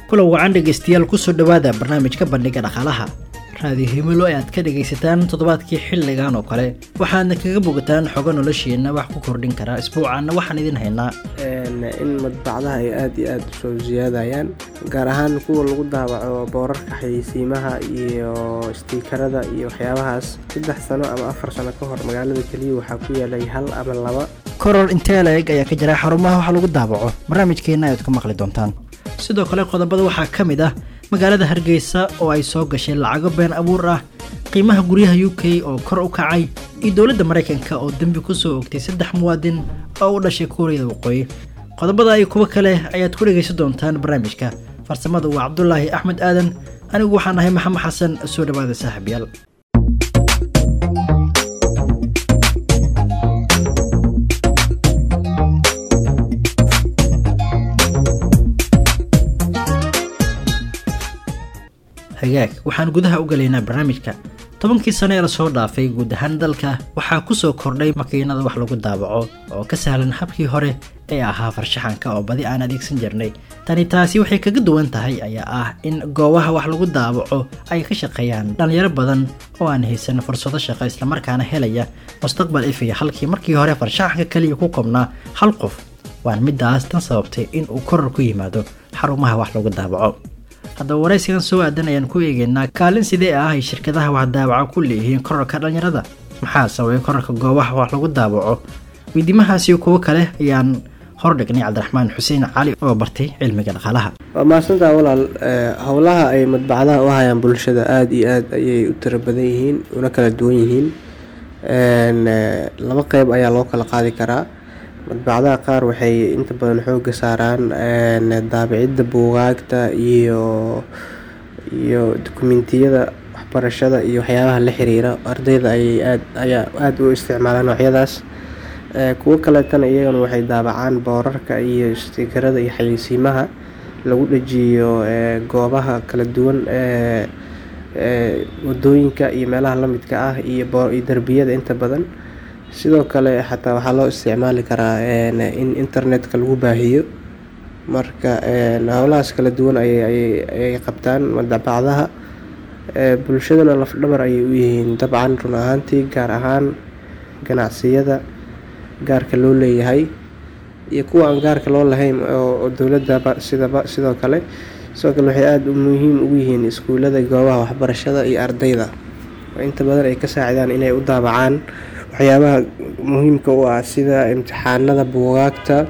kula wacan dhegaystayaal kusoo dhowaada barnaamijka bandhiga dhaqaalaha raadiyo himilo ee aad ka dhegaysataan toddobaadkii xilligan oo kale waxaadna kaga bogataan xogo noloshiina wax ku kordhin karaa isbuucaana waxaan idin haynaa in madbacdaha ay aada iyo aada usoo siyaadayaan gaar ahaan kuwa lagu daawaco boorarka xayeysiimaha iyo istiikarada iyo waxyaabahaas saddex sano ama afar sano ka hor magaalada keliya waxaa ku yaalay hal ama laba koror intee la-eg ayaa ka jira xarumaha wax lagu daawaco barnaamijkeenna ayaad ku maqli doontaan sidoo kale qodobada waxaa ka mid ah magaalada hargeysa oo ay soo gashay lacago been abuur ah qiimaha guryaha u k oo kor u kacay iyo dowladda maraykanka oo dembi ku soo ogtay saddex muwaadin oo u dhashay kuuriyada waqooyi qodobada iyo kuwo kale ayaad ku dhegaysan doontaan barnaamijka farsamada waa cabdulaahi axmed aadan anigu waxaan ahay maxamed xasan soo dhawaada saaxiibyaal hagaag waxaan gudaha u galaynaa barnaamijka tobankii sano ee lasoo dhaafay guud ahaan dalka waxaa ku soo kordhay makiinada wax lagu daawaco oo ka sahlan habkii hore ee ahaa farshaxanka oo badi aan adeegsan jirnay tani taasi waxay kaga duwan tahay ayaa ah in goobaha wax lagu daawaco ay ka shaqeeyaan dhalinyaro badan oo aan haysan fursado shaqo islamarkaana helaya mustaqbal ifiya halkii markii hore farshaxanka keliya ku kobnaa hal qof waan midaas tan sababtay in uu koror ku yimaado xarumaha wax lagu daawaco haddaba waraysigan soo aadan ayaan ku eegaynaa kaalin sidee ah ay shirkadaha wax daawaca ku leeyihiin korarka dhallinyarada maxaa sababay korarka goobaha wax lagu daawaco weydiimahaasiyo kuwo kale ayaan hordhignay cabdiraxmaan xuseen cali oo bartay cilmiga dhaqaalaha waa mahadsantaa walaal howlaha ay madbacdaha u hayaan bulshada aada iyo aada ayay u tiro badan yihiin una kala duwan yihiin laba qeyb ayaa loo kala qaadi karaa madbacdaha qaar waxay inta badan xooga saaraan daabicidda buugaagta iyo iyo dukumentiyada waxbarashada iyo waxyaabaha la xiriira ardayda ayay aad ayaa aada u isticmaalaan noocyadaas kuwo kaleetana iyagana waxay daabacaan boorarka iyo istiikarada iyo xayeysiimaha lagu dhajiyo goobaha kala duwan wadooyinka iyo meelaha lamidka ah iyo derbiyada inta badan sidoo kale xataa waxaa loo isticmaali karaa in internetka lagu baahiyo marka howlahaas kala duwan ayay qabtaan madbacdaha bulshadana lafdhabar ayay u yihiin dabcan run ahaantii gaar ahaan ganacsiyada gaarka loo leeyahay iyo kuwa aan gaarka loo lahayn oo dowladaba sidaba sidoo kale sidoo kale waxay aada muhiim ugu yihiin iskuulada goobaha waxbarashada iyo ardayda oo inta badan ay ka saacidaan inay u daabacaan waxyaabaha muhiimka u ah sida imtixaanada buugaagta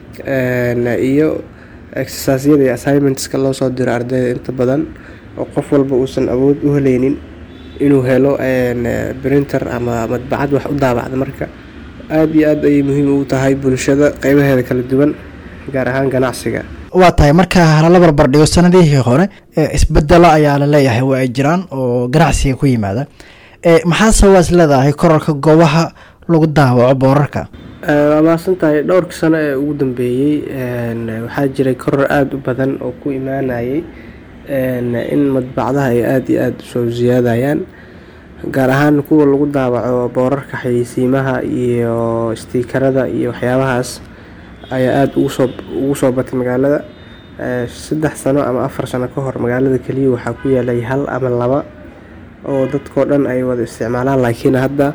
iyo exercisyada iyo assignmentska loo soo diro ardayda inta badan oo qof walba uusan awood u heleynin inuu helo printer ama madbacad wax u daabacda marka aada iyo aad ayay muhiim ugu tahay bulshada qeybaheeda kala duwan gaar ahaan ganacsiga waa tahay marka halala barbar dhigo sanadihii hore isbedelo ayaa la leeyahay waa ay jiraan oo ganacsiga ku yimaada maxaa sababaas leedahay korarka goobaha lagu daawaco boorarka waa mahadsan tahay dhowrka sano ee ugu dambeeyey waxaa jiray koror aada u badan oo ku imaanayay in madbacdaha ay aada iyo aada usoo siyaadayaan gaar ahaan kuwa lagu daawaco boorarka xayeysiimaha iyo istiikarada iyo waxyaabahaas ayaa aada ugusoo ugu soo batay magaalada saddex sano ama afar sano ka hor magaalada keliya waxaa ku yaalay hal ama laba oo dadkao dhan ay wada isticmaalaan laakiin hadda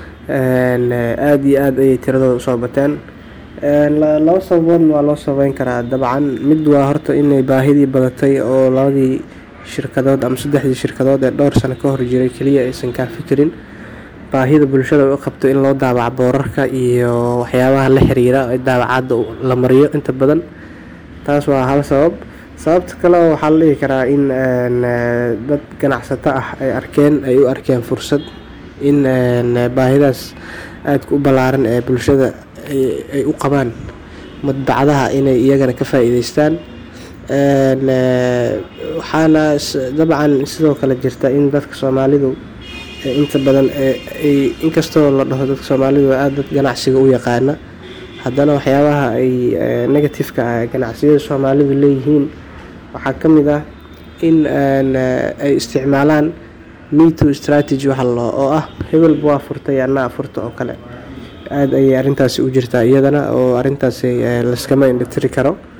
aada iyo aada ayay tiradooda usoo bateen laba sababoodna waa loo sabeyn karaa dabcan mid waa horta inay baahidii badatay oo labadii shirkadood ama saddexdii shirkadood ee dhowr sano ka hor jiray keliya aysan kaa fikirin baahida bulshada u qabto in loo daabaco boorarka iyo waxyaabaha la xiriira ee daabacaadda la mariyo inta badan taas waa hal sabab sababta kale waxaa la dhihi karaa in dad ganacsato ah ay arkeen ay u arkeen fursad in baahidaas aadka u ballaaran ee bulshada ay u qabaan madbacdaha inay iyagana ka faa-iideystaan waxaana dabcan sidoo kale jirta in dadka soomaalidu inta badan ay inkastoo la dhaho dadka soomaalidu aada dad ganacsiga u yaqaana haddana waxyaabaha ay negatifeka ah ganacsiyada soomaalidu leeyihiin waxaa ka mid ah in ay isticmaalaan meto strategy waxa loo oo ah hebelba waa furtay anaa furta oo kale aada ayay arrintaasi u jirtaa iyadana oo arrintaasi laskama indhatiri karo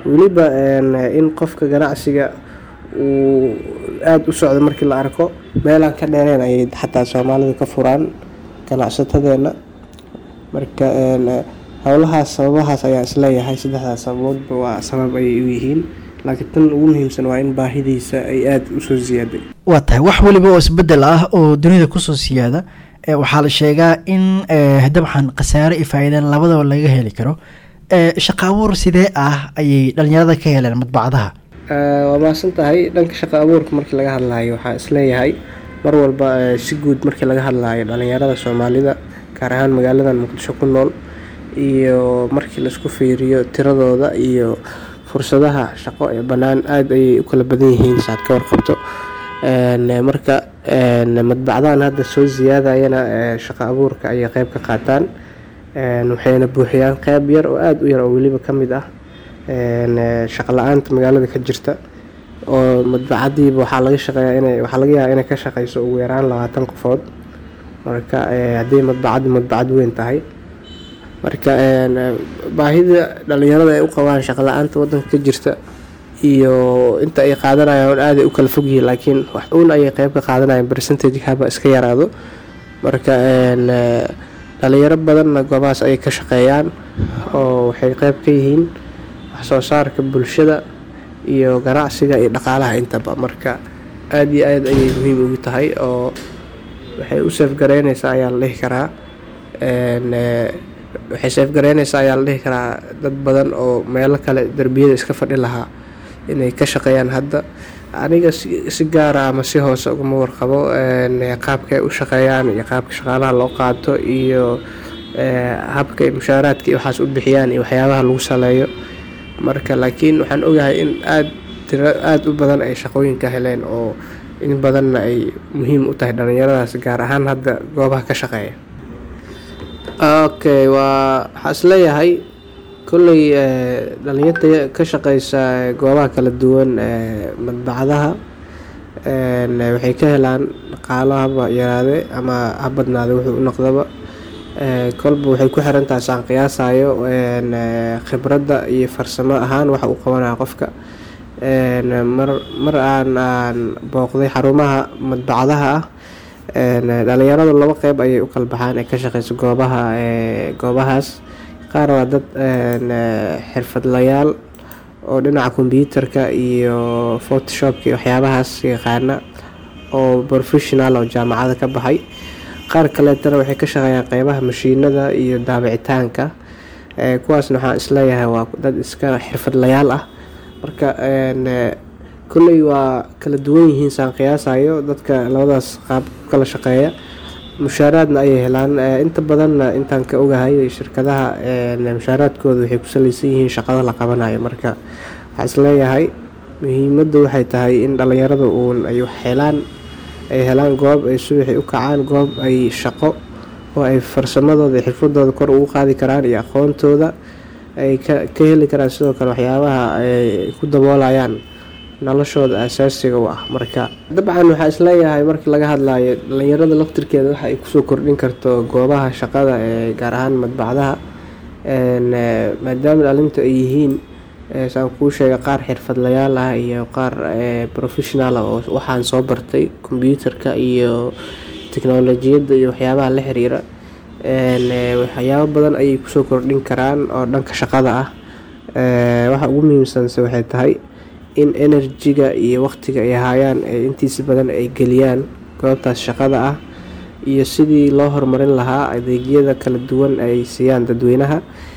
weliba in qofka ganacsiga uu aada u socdo markii la arko meelaan ka dheereen ayay xataa soomaalidu ka furaan ganacsatadeena marka howlahaas sababahaas ayaa isleeyahay saddexdaas sababoodba waa sabab ayay u yihiin laakiin tan ugu muhiimsan waa in baahidiisa ay aada usoo siyaaday waa tahay wax weliba oo isbedel ah oo dunida kusoo siyaada waxaa la sheegaa in dabcan khasaare iyo faa-iidaan labadaba laga heli karo shaqa abuur sidee ah ayay dhalinyarada ka heleen madbacadaha waa maasan tahay dhanka shaqa abuurka markii laga hadlaayo waxaa isleeyahay mar walba si guud markii laga hadlaayo dhalinyarada soomaalida gaar ahaan magaaladan muqdisho ku nool iyo markii laisku fiiriyo tiradooda iyo fursadaha shaqo ee bannaan aada ayay u kala badan yihiin saad ka warqabto marka madbacdahan hadda soo siyaadayana shaqa abuurka ayay qeyb ka qaataan waxayna buuxiyaan qeyb yar oo aada u yar oo weliba ka mid ah shaqa la-aanta magaalada ka jirta oo madbacadiiba waxaa laga shaqeeyaa ina waxaa laga yaabaa inay ka shaqeyso ugu yaraan labaatan qofood marka haddii madbacaddu madbacad weyn tahay marka baahida dhalinyarada ay u qabaan shaqa la-aanta wadanka ka jirta iyo inta ay qaadanayaan aaday u kala fogyihiin laakiin wax uun ayay qeyb ka qaadanayaan percentage haba iska yaraado marka dhalinyaro badanna goobahaas ayay ka shaqeeyaan oo waxay qeyb ka yihiin waxsoo saarka bulshada iyo ganacsiga iyo dhaqaalaha intaba marka aada iyo aada ayay muhiim ugu tahay oo waxay u seefgareyneysaa ayaa la dhihi karaa waxay seefgareyneysaa ayaa la dhihi karaa dad badan oo meelo kale derbiyada iska fadhi lahaa inay ka shaqeeyaan hadda aniga si gaara ama si hoose ugama warqabo qaabka ay u shaqeeyaan iyo qaabka shaqaalaha loo qaato iyo habka ay mushaaraadka iyo waxaas u bixiyaan iyo waxyaabaha lagu saleeyo marka laakiin waxaan ogahay in aada tiro aada u badan ay shaqooyinka heleen oo in badanna ay muhiim u tahay dhalinyaradaas gaar ahaan hadda goobaha ka shaqeeya okay waa waxaa isleeyahay kolley dhalinyarta ka shaqeysa goobaha kala duwan madbacadaha waxay ka helaan dhaqaalo haba yaraade ama ha badnaade wuxuu u noqdaba kolba waxay ku xiran tahay saan qiyaasayo khibradda iyo farsamo ahaan waxa uu qabanaya qofka mar mar aan aan booqday xarumaha madbacadaha ah dhalinyaradu laba qeyb ayay u kala baxaan ee ka shaqeysa goobaha goobahaas qaar waa dad xirfadlayaal oo dhinaca kombyuutarka iyo photoshopka iyo waxyaabahaas yaqaana oo professional oo jaamacada ka baxay qaar kaleetana waxay ka shaqeeyaan qeybaha mashiinada iyo daabicitaanka kuwaasna waxaan isleeyahay waa dad iska xirfadlayaal ah marka kolley waa kala duwan yihiin saan qiyaasayo dadka labadaas qaab ku kala shaqeeya mushaaraadna ayay helaan inta badanna intaan ka ogahay shirkadaha mushaaraadkooda waxay ku saleysan yihiin shaqada la qabanayo marka waxaa isleeyahay muhiimadda waxay tahay in dhalinyarada uun ay wax helaan ay helaan goob ay subaxi u kacaan goob ay shaqo oo ay farsamadooda iyo xirfadooda kor ugu qaadi karaan iyo aqoontooda ay ka heli karaan sidoo kale waxyaabaha ay ku daboolayaan noloshooda asaasiga u ah marka dabcan waxaa isleeyahay markii laga hadlayo dhalinyarada laftirkeeda waxa ay kusoo kordhin karto goobaha shaqada ee gaar ahaan madbacdaha maadaama dhalintu ay yihiin saan kuu sheega qaar xirfadlayaal ah iyo qaar professional ah oo waxaan soo bartay kombyuutarka iyo teknolojiyadda iyo waxyaabaha la xiriira waxyaabo badan ayay kusoo kordhin karaan oo dhanka shaqada ah waxa ugu muhiimsanse waxay tahay in enerjiga iyo waqtiga ay haayaan intiisa badan ay geliyaan goobtaas shaqada ah iyo sidii loo horumarin lahaa adeegyada kala duwan ay siiyaan dadweynaha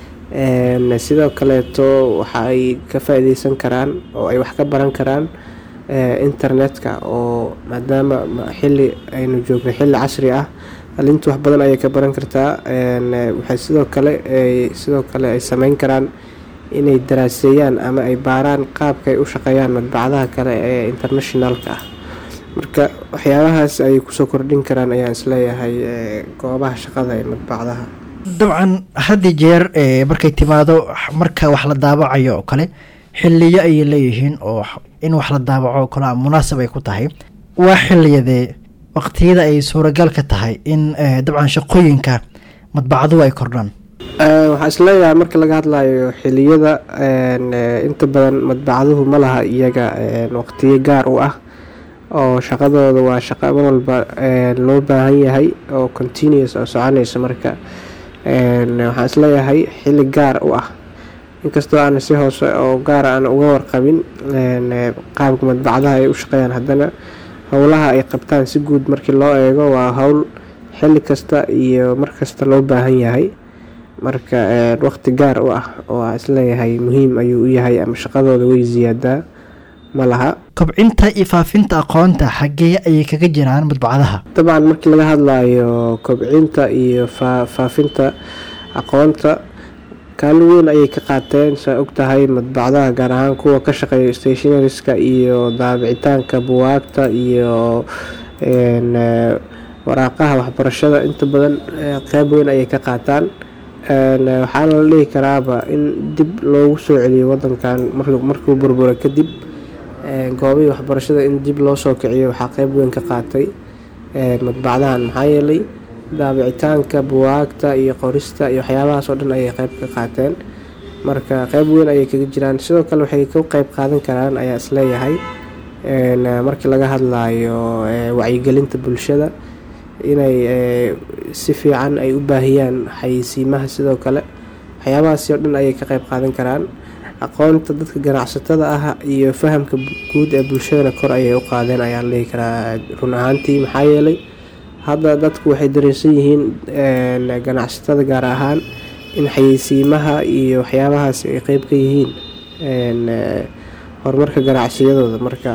sidoo kaleeto waxa ay ka faa-ideysan karaan oo ay wax ka baran karaan internetka oo maadaama xili aynu joogno xili casri ah dhalintu wax badan ayay ka baran kartaa waxay sidoo kale sidoo kale ay sameyn karaan inay daraaseeyaan ama ay baaraan qaabka ay u shaqeeyaan madbacdaha kale ee internationalka ah marka waxyaabahaas ayay kusoo kordhin karaan ayaan isleeyahay goobaha shaqada ee madbacdaha dabcan haddi jeer markay timaado marka wax la daabacayo oo kale xiliyo ayay leeyihiin oo in wax la daabaco oo kale munaasab ay ku tahay waa xiliyadee waqtiyada ay suuragal ka tahay in dabcan shaqooyinka madbacduhu ay kordhaan waxaa isleeyahay marka laga hadlayo xiliyada inta badan madbacaduhu ma laha iyaga waqtiyo gaar u ah oo shaqadooda waa shaqo mar walba loo baahan yahay oo continuous oo soconaysa marka waxaan isleeyahay xili gaar u ah inkastoo aan si hoose oo gaara aan uga warqabin qaabka madbacadaha ay u shaqeeyaan haddana howlaha ay qabtaan si guud markii loo eego waa howl xili kasta iyo markasta loo baahan yahay marka waqti gaar u ah oo aan isleeyahay muhiim ayuu u yahay ama shaqadooda way ziyaadaa ma laha kobcinta iyo faafinta aqoonta xaggee ayay kaga jiraan madbacadaha dabcan markii laga hadlayo kobcinta iyo faafinta aqoonta kaalin weyn ayay ka qaateen saa og tahay madbacdaha gaar ahaan kuwa ka shaqeeya stationariska iyo daabicitaanka buwaagta iyo waraaqaha waxbarashada inta badan qeyb weyn ayay ka qaataan waxaana la dhihi karaaba in dib loogu soo celiyo wadankan markuu burbura kadib goobihii waxbarashada in dib loo soo kiciyo waxaa qeyb weyn ka qaatay madbacdahan maxaa yeelay daabicitaanka buwaagta iyo qorista iyo waxyaabahaas oo dhan ayay qeyb ka qaateen marka qeyb weyn ayay kaga jiraan sidoo kale waxay ka qeyb qaadan karaan ayaa isleeyahay markii laga hadlayo wacyigelinta bulshada inay si fiican ay u baahiyaan xayeysiimaha sidoo kale waxyaabahaasi oo dhan ayay ka qeyb qaadan karaan aqoonta dadka ganacsatada ah iyo fahamka guud ee bulshadana kor ayay u qaadeen ayaa la dhihi karaa run ahaantii maxaa yeelay hadda dadku waxay dareensan yihiin ganacsatada gaar ahaan in xayeysiimaha iyo waxyaabahaas ay qeyb ka yihiin horumarka ganacsiyadooda marka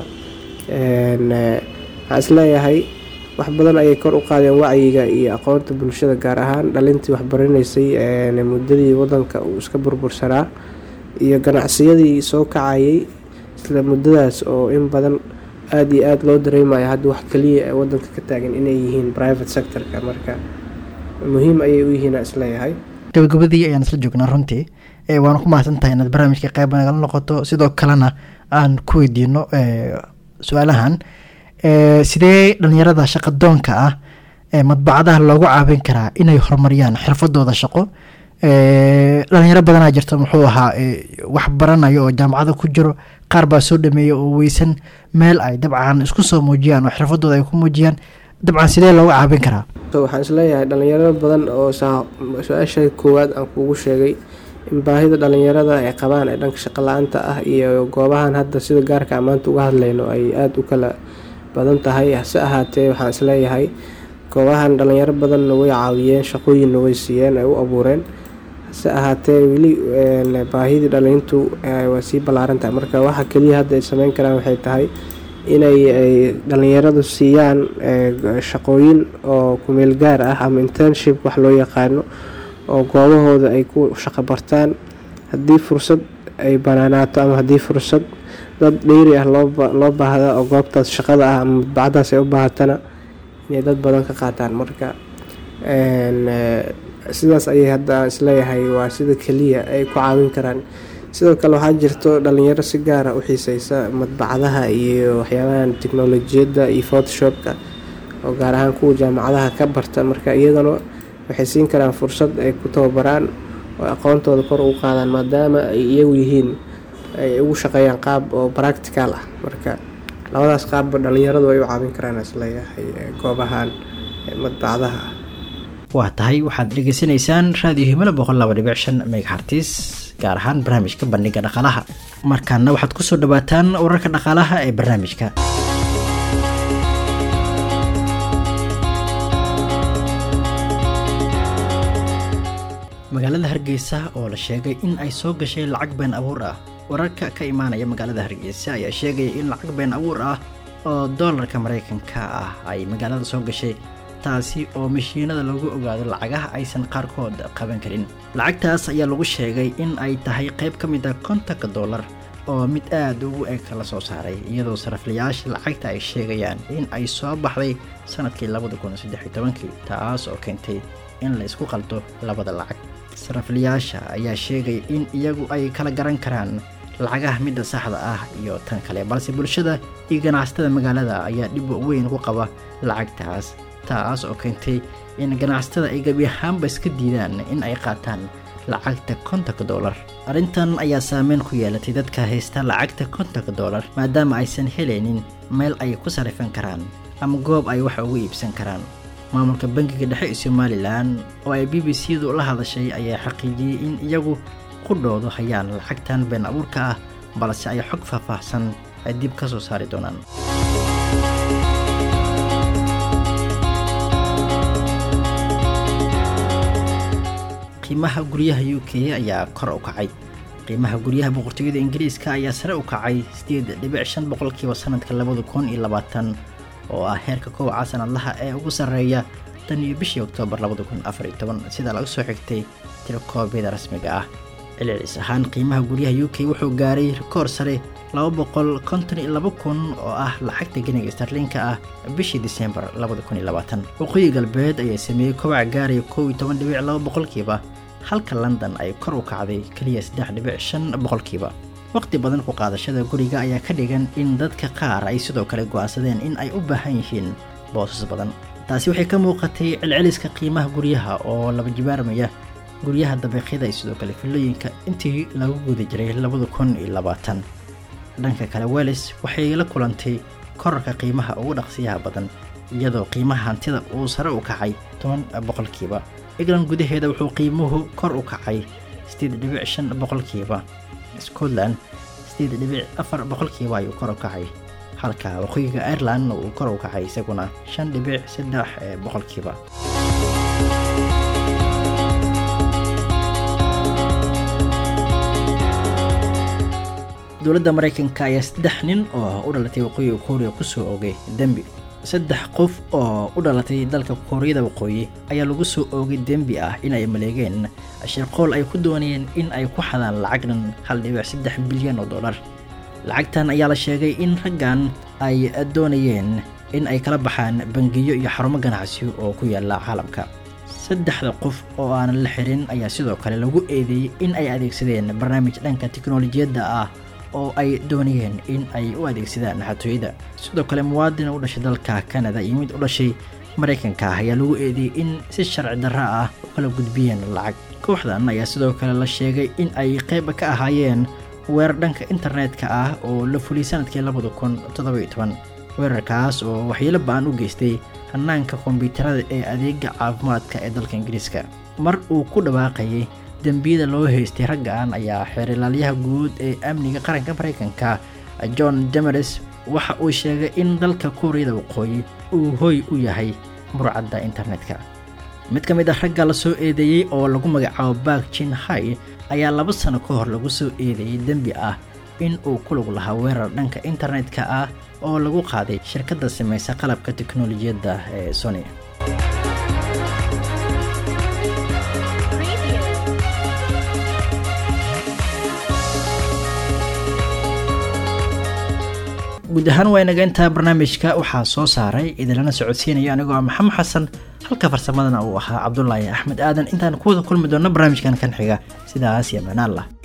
waxaan isleeyahay wax badan ayay kor u qaadeen wacyiga iyo aqoonta bulshada gaar ahaan dhalintii waxbaranaysay muddadii wadanka uu iska burbursanaa iyo ganacsiyadii soo kacayay isla muddadaas oo in badan aada iyo aada loo dareemayo hadda wax kaliya ee wadanka ka taagan inay yihiin private sectorka marka muhiim ayay u yihiin isleeyahay gabagabadii ayaan isla joognaa runtii waana ku mahadsan tahay inaad barnaamijka qeyb nagala noqoto sidoo kalena aan ku weydiino su-aalahan sidee dhalinyarada shaqadoonka ah ee madbacadaha loogu caawin karaa inay horumariyaan xirfadooda shaqo dhalinyaro badanaa jirta muxuu ahaa wax baranayo oo jaamacada ku jiro qaar baa soo dhameeya oo weysan meel ay dabcan isku soo muujiyaan oo xirfadooda ay ku muujiyaan dabcan sidee looga caawin karaa waxaan isleeyahay dhalinyaro badan oo su-aasha koowaad aan kuugu sheegay in baahida dhalinyarada ay qabaan ee dhanka shaqo la-aanta ah iyo goobahan hadda sida gaarka ammaanta uga hadlayno ay aada u kala badan tahay hase ahaatee waxaan isleeyahay goobahan dhalinyaro badanna way caawiyeen shaqooyinna way siiyeen ay u abuureen hase ahaatee weli baahidii dhalintu waa sii ballaaran tahay marka waxa keliya hadda ay sameyn karaan waxay tahay inay dhalinyaradu siiyaan shaqooyin oo kumeel gaar ah ama internship wax loo yaqaano oo goobahooda ay ku shaqo bartaan haddii fursad ay banaanaato ama haddii fursad dad dheyri ah loo baahda oo goobtaas shaqada ah ama madbacadaas ay u baahatana inay dad badan ka qaataan marka sidaas ayay hadda isleeyahay waa sida keliya ay ku caawin karaan sidoo kale waxaa jirto dhalinyaro si gaara u xiiseysa madbacadaha iyo waxyaabahan teknolojiyadda iyo photoshopka oo gaar ahaan kuwa jaamacadaha ka barta marka iyagana waxay siin karaan fursad ay ku tababaraan oo aqoontooda kor ugu qaadaan maadaama ay iyagu yihiin ay ugu shaqeeyaan qaab oo practical ah marka labadaas qaabba dhalinyaradu ay u caawin karaan isleeyahay goobahan madbacadaha ah waa tahay waxaad dhegeysanaysaan raadiyo himilo boqol laba dhibic shan megahartis gaar ahaan barnaamijka bandhiga dhaqaalaha markaana waxaad kusoo dhawaataan wararka dhaqaalaha ee barnaamijka magaalada hargeysa oo la sheegay in ay soo gashay lacag been abuur ah wararka ka imaanaya magaalada hargeysa ayaa sheegaya in lacag been abuur ah oo doolarka mareykanka ah ay magaalada soo gashay taasi oo mashiinada lagu ogaado lacagaha aysan qaarkood qaban karin lacagtaas ayaa lagu sheegay in ay tahay qayb ka mid a kontonka dollar oo mid aada ugu eg la soo saaray iyadoo saraflayaasha lacagta ay sheegayaan in ay soo baxday sanadkii labada kun saddex iyo tobankii taas oo keentay in la isku qaldo labada lacag saraflayaasha ayaa sheegay in iyagu ay kala garan karaan lacagaha midda saxda ah iyo tan kale balse bulshada iyo ganacsatada magaalada ayaa dhib weyn ku qaba lacagtaas taas oo keentay in ganacsatada ay gebi ahaanba iska diidaan in ay qaataan lacagta kontonka dollar arrintan ayaa saameyn ku yeelatay dadka haysta lacagta kontonka dollar maadaama aysan helaynin meel ay ku sarifan karaan ama goob ay wax ugu iibsan karaan maamulka bangiga dhexe ee somalilan oo ay b b c du la hadashay ayaa xaqiijiyey in iyagu qudhoodu hayaan lacagtan been abuurka ah balse ay xog faahfaahsan ay dib ka soo saari doonaan qiimaha guryaha u k ayaa kor u kacay qiimaha guryaha boqortooyada ingiriiska ayaa sare u kacay sideed dhibic shan boqolkiiba sanadka labada kun iyo labaatan oo ah heerka kowaca sanadlaha ee ugu sarreeya tan iyo bishii oktoobar labada kun afar iyo toban sida laga soo xigtay tirokoobyada rasmiga ah celcelis ahaan qiimaha guryaha u k wuxuu gaaray rikoor sare laba boqol konton iyo laba kun oo ah lacagta geniga starliinka ah bishii disembar labada kun iyo labaatan waqooyi galbeed ayaa sameeyey kobaca gaaraya kow iyo toban dhibic laba boqolkiiba halka london ay kor u kacday keliya saddex dhibic shan boqolkiiba waqti badan ku qaadashada guriga ayaa ka dhigan in dadka qaar ay sidoo kale go'aansadeen in ay u baahan yihiin boosas badan taasi waxay ka muuqatay celceliska qiimaha guryaha oo laba jibaarmaya guryaha dabeeqyada iyo sidoo kale fillooyinka intii lagu guda jiray labada kun iyo labaatan dhanka kale welis waxay la kulantay korarka qiimaha ugu dhaqsiyaha badan iyadoo qiimaha hantida uu sare u kacay toban boqolkiiba england gudaheeda wuxuu qiimuhu kor u kacay sideed dhibic shan boqolkiiba scotland sideed dhibic afar boqolkiiba ayuu kor u kacay halka waqooyiga ireland uu kor u kacay isaguna shan dhibic saddex boqolkiiba dowladda maraykanka ayaa saddex nin oo u dhalatay waqooyiga kuuriya kusoo oogay dembi saddex qof oo u dhalatay dalka kuuriyada waqooyi ayaa lagu soo oogay dembi ah in ay maleegeen shirqool ay ku doonayeen in ay ku xadaan lacag dhan hal dhibic saddex bilyan oo dollar lacagtan ayaa la sheegay in raggan ay doonayeen in ay kala baxaan bangiyo iyo xarumo ganacsi oo ku yaala caalamka saddexda qof oo aanan la xirin ayaa sidoo kale lagu eedeeyey in ay adeegsadeen barnaamij dhanka tiknolojiyadda ah oo ay doonayeen in ay u adeegsadaan naxatooyada sidoo kale muwaadin u dhashay dalka kanada iyo mid u dhashay maraykanka ah ayaa lagu eedeeyey in si sharci darra ah u kala gudbiyeen lacag kooxdan ayaa sidoo kale la sheegay in ay qayb ka ahaayeen weerar dhanka internetka ah oo la fuliyey sanadkii labada kun toddobayo toban weerarkaas oo waxyeelo ba-an u geystay hanaanka kombiyuutarada ee adeega caafimaadka ee dalka ingiriiska mar uu ku dhawaaqayay dembiyada loo haystay raggan ayaa xeerilaalyaha guud ee amniga qaranka maraykanka john demeres waxa uu sheegay in dalka kuuriyada waqooyi uu hoy u yahay murcadda internetka mid ka mid ah ragga la soo eedeeyey oo lagu magacaabo bak jin hai ayaa laba sano ka hor lagu soo eedeeyey dembi ah in uu ku lug lahaa weerar dhanka internetka ah oo lagu qaaday shirkadda samaysa qalabka teknolojiyadda ee sony guud ahaan waa inaga intaa barnaamijka waxaa soo saaray idinlana socodsiinaya anigoo ah maxamed xasan halka farsamadana uu ahaa cabdulaahi axmed aadan intaan kuwada kulmi doonno barnaamijkan kan xiga sidaas iyo manaan lah